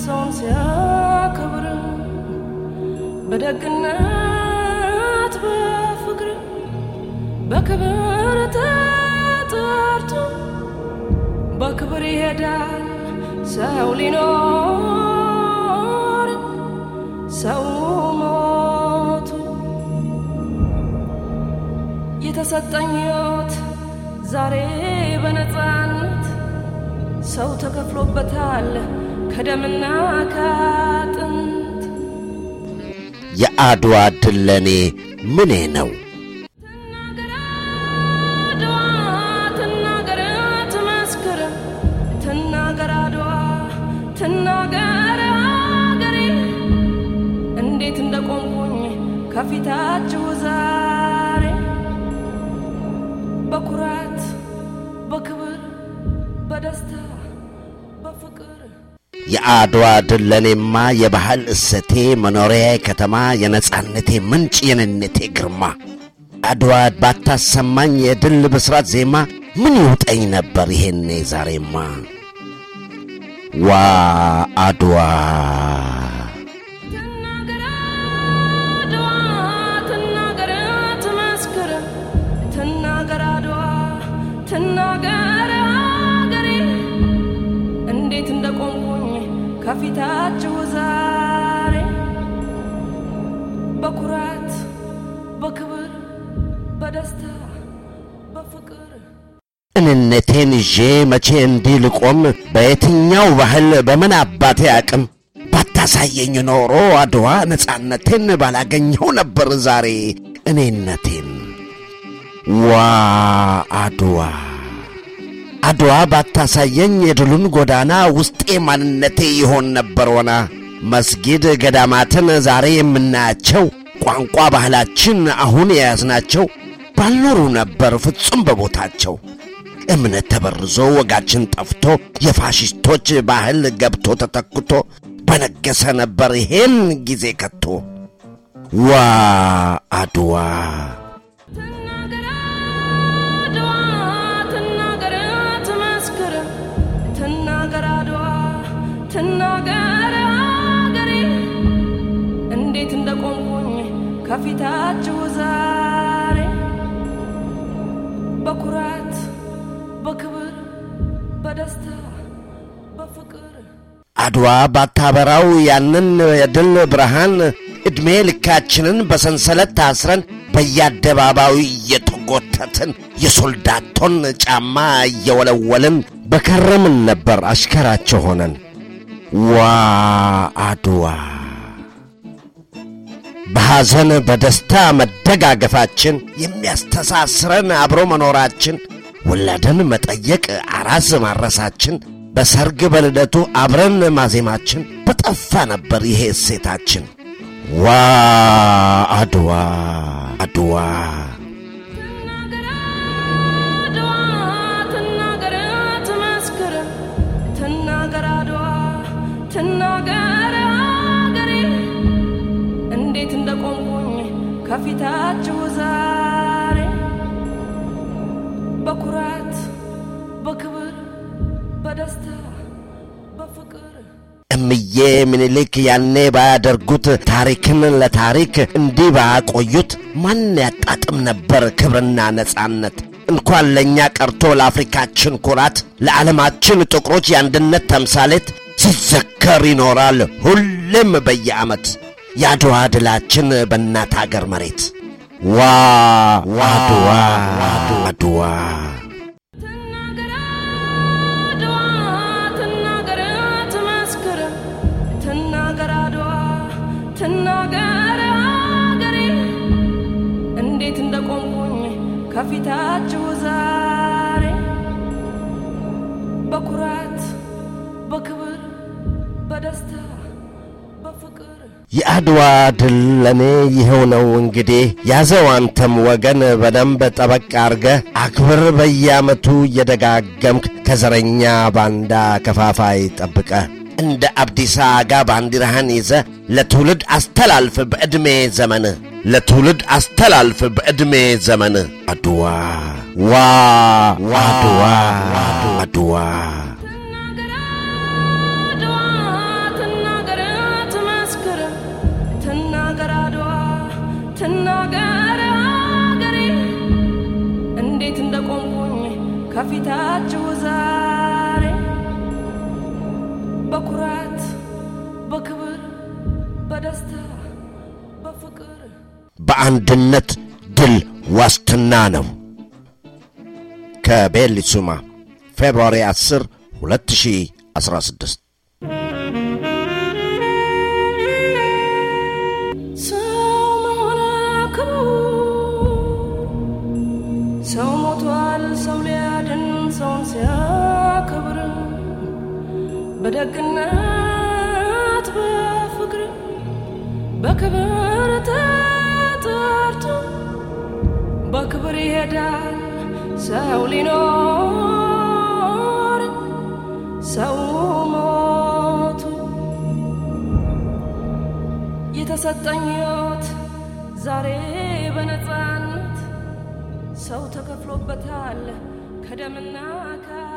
ሰውን ሲያከብር በደግነት በፍቅር በክብር ተጠርቶ በክብር ይሄዳል ሰው ሊኖር ሰው ሞቱ የተሰጠኝ ሕይወት ዛሬ በነፃነት ሰው ተከፍሎበታል ከደምና ከአጥንት የአድዋ ድል ለእኔ ምኔ ነው? ትናገር አድዋ ትናገር ትመስክር ትናገር አድዋ ትናገር አገሬ እንዴት እንደቆምኩኝ ከፊታችሁ ዛሬ በኩራት በክብር በደስታ በፍቅር የአድዋ ድል ለእኔማ የባህል እሰቴ፣ መኖሪያዬ ከተማ፣ የነጻነቴ ምንጭ፣ የነነቴ ግርማ። አድዋ ባታሰማኝ የድል ብስራት ዜማ ምን ይውጠኝ ነበር ይሄኔ ዛሬማ። ዋ አድዋ ትናገር አድዋ ትናገር ትመስክር ትናገር አድዋ ትናገር አገሬ እንዴት እንደቆምኩኝ ከፊታችሁ ዛሬ በኩራት በክብር በደስታ በፍቅር እንነቴን ይዤ መቼ እንዲህ ልቆም? በየትኛው ባህል በምን አባቴ አቅም ባታሳየኝ ኖሮ አድዋ ነጻነቴን ባላገኘው ነበር ዛሬ እኔነቴን። ዋ አድዋ አድዋ ባታሳየኝ የድሉን ጎዳና ውስጤ ማንነቴ ይሆን ነበር ወና መስጊድ ገዳማትን ዛሬ የምናያቸው ቋንቋ ባህላችን አሁን የያዝናቸው ባልኖሩ ነበር ፍጹም በቦታቸው። እምነት ተበርዞ ወጋችን ጠፍቶ የፋሽስቶች ባህል ገብቶ ተተክቶ በነገሰ ነበር ይሄን ጊዜ ከቶ። ዋ አድዋ ትናገር አድዋ ትናገር ትመስክር ትናገር አድዋ ትናገር አገሬ እንዴት እንደቆምኩኝ ከፊታችሁ ዛሬ በኩራት በክብር በደስታ በፍቅር አድዋ ባታበራው ያንን የድል ብርሃን ዕድሜ ልካችንን በሰንሰለት ታስረን በየአደባባዩ እየተጎተትን የሶልዳቶን ጫማ እየወለወልን በከረምን ነበር አሽከራቸው ሆነን። ዋ አድዋ በሐዘን በደስታ መደጋገፋችን የሚያስተሳስረን አብሮ መኖራችን ወላደን መጠየቅ አራስ ማረሳችን በሰርግ በልደቱ አብረን ማዜማችን በጠፋ ነበር ይሄ እሴታችን። ዋ አድዋ አድዋ ትናገር አድዋ ትናገር ትመስክር ትናገር አድዋ ትናገር አገሬ እንዴት እንደቆምኩኝ ከፊታችሁ ዛሬ በኩራት በክብር በደስታ በፍቅር እምዬ ምኒልክ ያኔ ባያደርጉት ታሪክን ለታሪክ እንዲህ ባያቆዩት ማን ያጣጥም ነበር ክብርና ነጻነት? እንኳን ለእኛ ቀርቶ ለአፍሪካችን ኩራት፣ ለዓለማችን ጥቁሮች የአንድነት ተምሳሌት ሲዘከር ይኖራል ሁሌም በየዓመት የአድዋ ድላችን በእናት አገር መሬት። ዋ አድዋ አድዋ ትናገር አድዋ ትናገር ትመስክር ትናገር አድዋ ትናገር አገሬ እንዴት እንደቆምኩኝ ከፊታችሁ ዛሬ በኩራት በክብር በደስታ በፍቅር የአድዋ ድል ለእኔ ይኸው ነው እንግዲህ ያዘው አንተም ወገን በደንብ ጠበቅ አርገ አክብር በየዓመቱ እየደጋገምክ ከዘረኛ ባንዳ ከፋፋይ ጠብቀ እንደ አብዲሳ አጋ ባንዲራህን ይዘ ለትውልድ አስተላልፍ በዕድሜ ዘመን ለትውልድ አስተላልፍ በዕድሜ ዘመን አድዋ ዋ አድዋ አድዋ ትናገር አድዋ በኩራት በክብር በደስታ በፍቅር በአንድነት ድል ዋስትና ነው። ከቤሊሱማ ፌብሩዋሪ 10 2016 ሰው መሆን ክብሩ ሰው ሞቷል ሰው ሊያድን ሰውን ሲያከብር በደግነት በፍቅር በክብር ተጠርቶ በክብር ይሄዳል ሰው ሊኖር ሰው ሞቱ የተሰጠኝ ሕይወት ዛሬ በነፃነት ሰው ተከፍሎበታል ከደምና ከ